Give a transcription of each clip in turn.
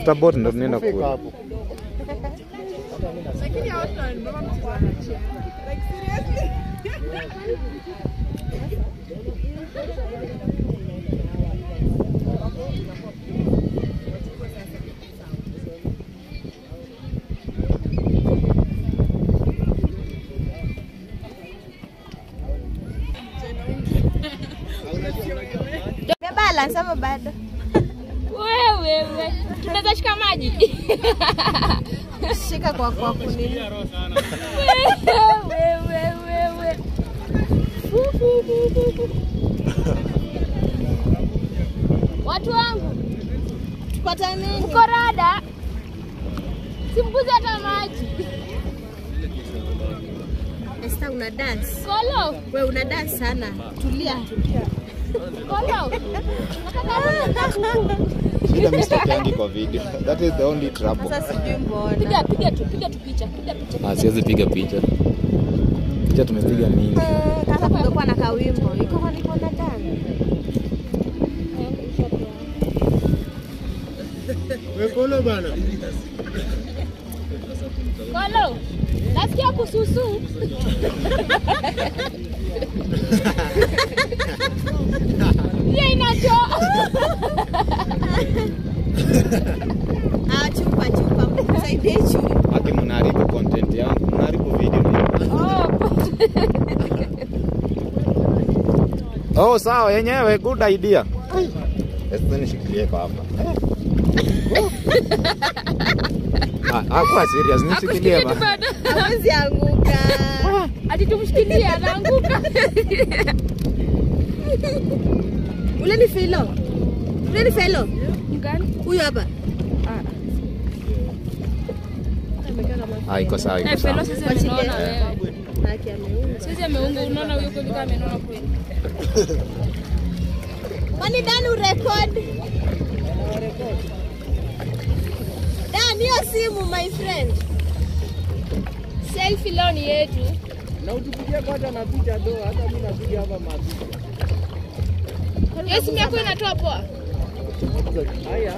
tunatafuta boat ndo tunaenda Fika kule. hapo. balance ama bado? Wewe wewe, tunaweza shika maji Shika kwa kwa kunini. wewe wewe. Watu wangu Tupata nini? uko rada, simbuzi hata maji. Esther una dance. Kolo We una dance sana. Tulia. kolo, Shida mimi sitokeangi kwa video. That is the only trouble. Sasa sijui mbona. piga piga tu, piga tu picha, piga picha. Ah, siwezi piga picha. Picha tumepiga mingi. Eh, Sasa tungekuwa na kawimbo. Iko kwa niko na dance. Wekolo bana. Kolo, nasikia kususu. Hiyo inacho. Ah, chupa chupa. Msaidie chupa. Haki mnaharibu content yangu, mnaharibu video. Oh, sawa yenyewe good idea. Sasa nishikilie kwa hapa. Ah, hakuwa serious, nishikilie ba. Hawezi anguka. Ati tumshikilie anaanguka. Ule ni Filo. Ule ni Filo. Gani? Huyu hapa. Ah, iko sawa, iko Eh, sawa. Felo sasa amenona Eh. wewe. Haki ameunga. Sasa ameunga unaona huyo kweli kama amenona kweli. Kwani Dan urekod? Dan, hiyo simu my friend. Selfie leo ni yetu. Na utupigie kwanza na picha do, hata mimi napiga hapa mapicha. Hiyo simu yako inatoa poa. Haya.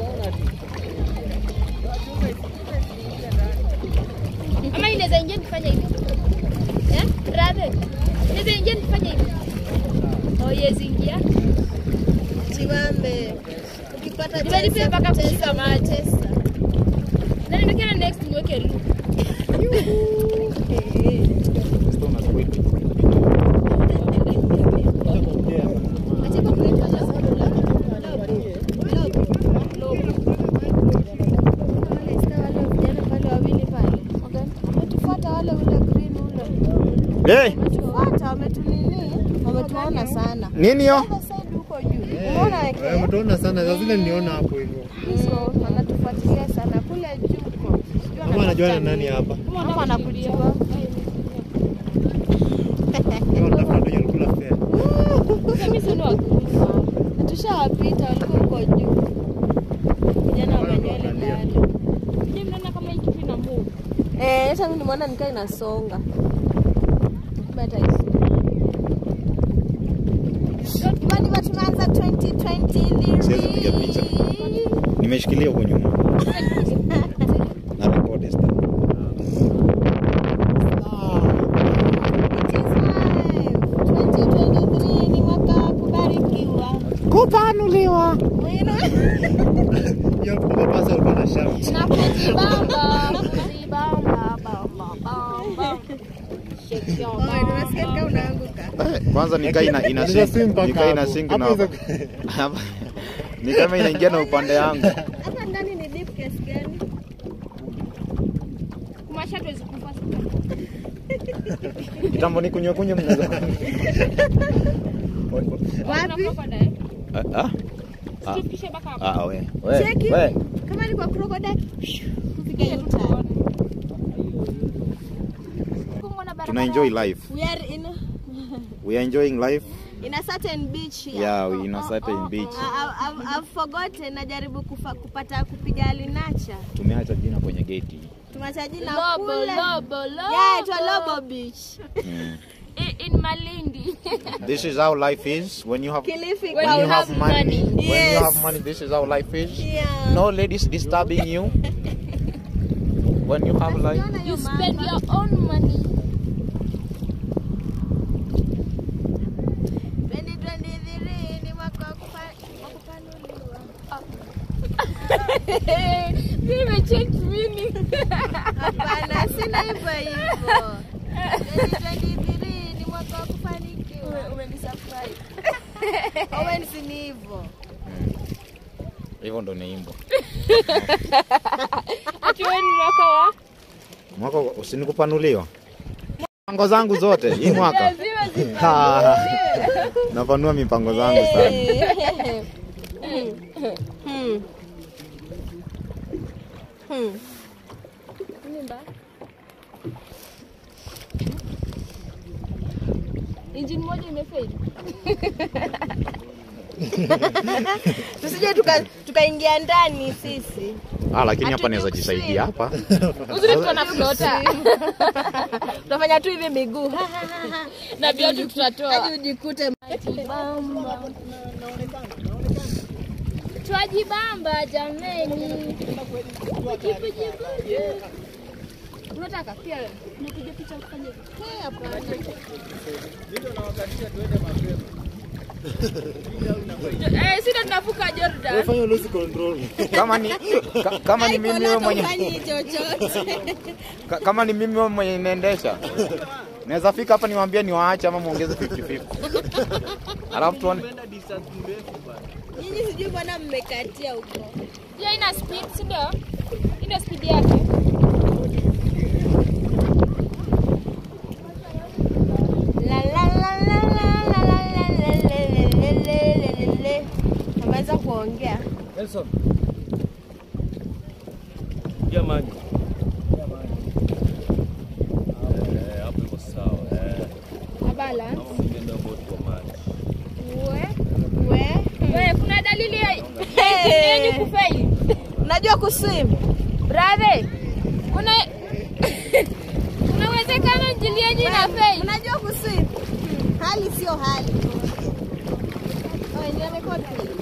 Ama inaweza ingia nifanye hivi. Eh? Brother. Inaweza ingia nifanye hivi. Oh, yes ingia. Chiwambe. Ukipata Nimelipia tesa, mpaka tesa, kushika maji. tesa. Na nimekana next niweke loop. Acha kwa kuitwa na soda. Wale Esther, wale vijana pale wawili pale. Wametufuata wale ule green ule. Hey, Wametufuata, wametunini, wametuona sana. nini yo? Other side huko juu. Umeona Eh, weke? mtaona sana. Sasa zile niliona hapo hivyo. Hizo wanatufuatilia sana kule juu huko. Sijui Kama anajua na wanatafuta nani nini. hapa. Kama anakujua. Kama natafuta ndio alikula fare. Mimi sio wa Tushawapita walikuwa huko juu. Vijana wa nywele ndani. Mimi mnaona kama hii kitu ina move. Eh, hata mimi nimeona nikaa inasonga. Bata isi. Jamani, watu tumeanza 2020 Siwezi piga picha. Nimeshikilia huko nyuma. Na record stuff. ni mwaka wa kubarikiwa. Kupanuliwa. Hiyo kwa pasa ulikuwa na shout. Na kujibamba, kujibamba, bamba, bamba. Shake your Oh, unasikia kama unaanguka. Eh, Kwanza nikaa ina ina Unaweza swim sing, mpaka nikaa ina hapo. sing Hapo na hizo- ni kama inaingia na upande yangu. Hapa ndani ni deep kiasi gani? Kumasha tuwezi kufa. Kitambo ni kunywa kunywa mnaweza. Wapi? Crocodile. Ah, ah. Ah. Tufikishe mpaka hapo. Ah, we. We. Cheki. We. Kama ni kwa crocodile, Tufikishe hiyo tu time. tuone. Kumwona barabara. Tuna enjoy life. we are in We are enjoying life. in a certain beach here. Yeah, we in a certain beach. I- I've, I've forgotten najaribu kufa, kupata kupiga alinacha Tumeacha jina kwenye geti. tumeacha jina Lobo, kule lobo, lobo. yeah, itwa Lobo Beach Mm. in, in Malindi. This is how life is when you have Kilifi When when you you have have money. money. When you Yes. have money, this is how life is. Yeah. No ladies disturbing you. When you have life, you spend your own money. 2023 ni mwaka wa kupa- wa kupanuliwa. Nimechange meaning. Hapana, sina hivyo hivyo. 2023 ni mwaka wa kufanikiwa. Umenisurprise. Owen si ni hivyo. hivyo ndo niimbo. Ati wewe ni mwaka wa Mwaka usinikupanuliwa. Mipango zangu zote hii mwaka. lazima zi- Ha. Napanua mipango zangu sana. Hmm. Hmm. Nyumba. Engine moja imefail. Tusije tuka- tukaingia ndani sisi. Ah, lakini hapa Hatujui naweza jisaidia hapa. Uzuri tuko na flota Tunafanya tu hivi miguu. na viatu tutatoa. Hadi ujikute Bamba. Twajibamba jameni. Jibu, jibu. Unataka pia napiga picha kufanya hivi. Eh, sisi ndo tunavuka Jordan. Kama ni ka, kama ni mimi wewe mwenye Haifanye chochote. ka, kama ni mimi wewe mwenye inaendesha. Naweza fika hapa niwaambie niwaache ama muongeze 50 50. Alafu tuone Nyinyi sijui mbona mmekatia huko. Hiyo ina speed, si ndio? Hii ndio speed yake. La la la la la la la la la le le le le le le. Ameweza kuongea. Nelson. Jamani. Eh, hapo iko sawa. Eh, Abala. ungeenda boti kwa maji. We. We. We, kuna dalili ya Hey. yenye kufail. Unajua kuswim? Brother, kuna kuna uwezekano injili yenyu ina fail. Unajua kuswim? Hali sio hali. Oh, ndio record.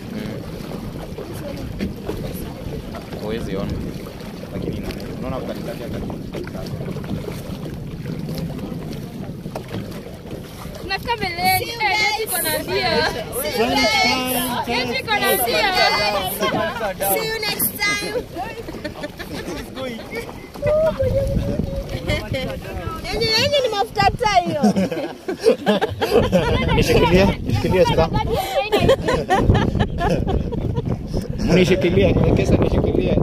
huwezi ona. Lakini ina- unaona katikati ya katikati. Tunafika mbeleni. Eh, yetu iko na mbio. Yetu iko na mbio. See you next time. Yenye yenye ni mafuta taa hiyo. Nishikilie, nishikilie sasa. Nishikilie, niwekesa nishikilie.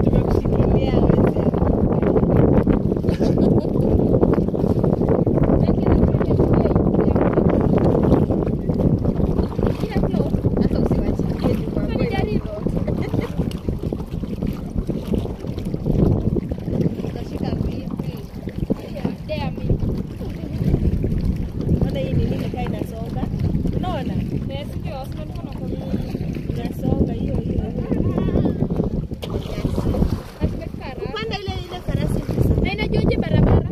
Utashika vipi? Unaona hii ni nini kaa inasonga? Unaona? Inasonga hiyo hiyo. Panda ile ile farasi sasa. inajuaje barabara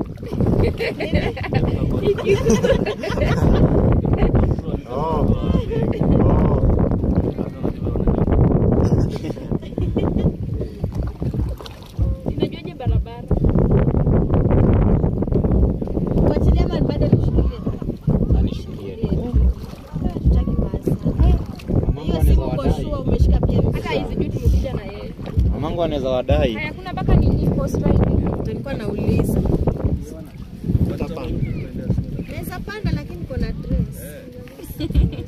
inajuaje barabara Kuachilia ama bado nishikilie? Anishikilie. Tutaki maasi. Hiyo simu uko sure umeshika pia hata hizi juu tumekuja na yeye Mamangu anaweza wadai. haya kuna mpaka nini post riding Nilikuwa nauliza. Naweza panda lakini kuna dress.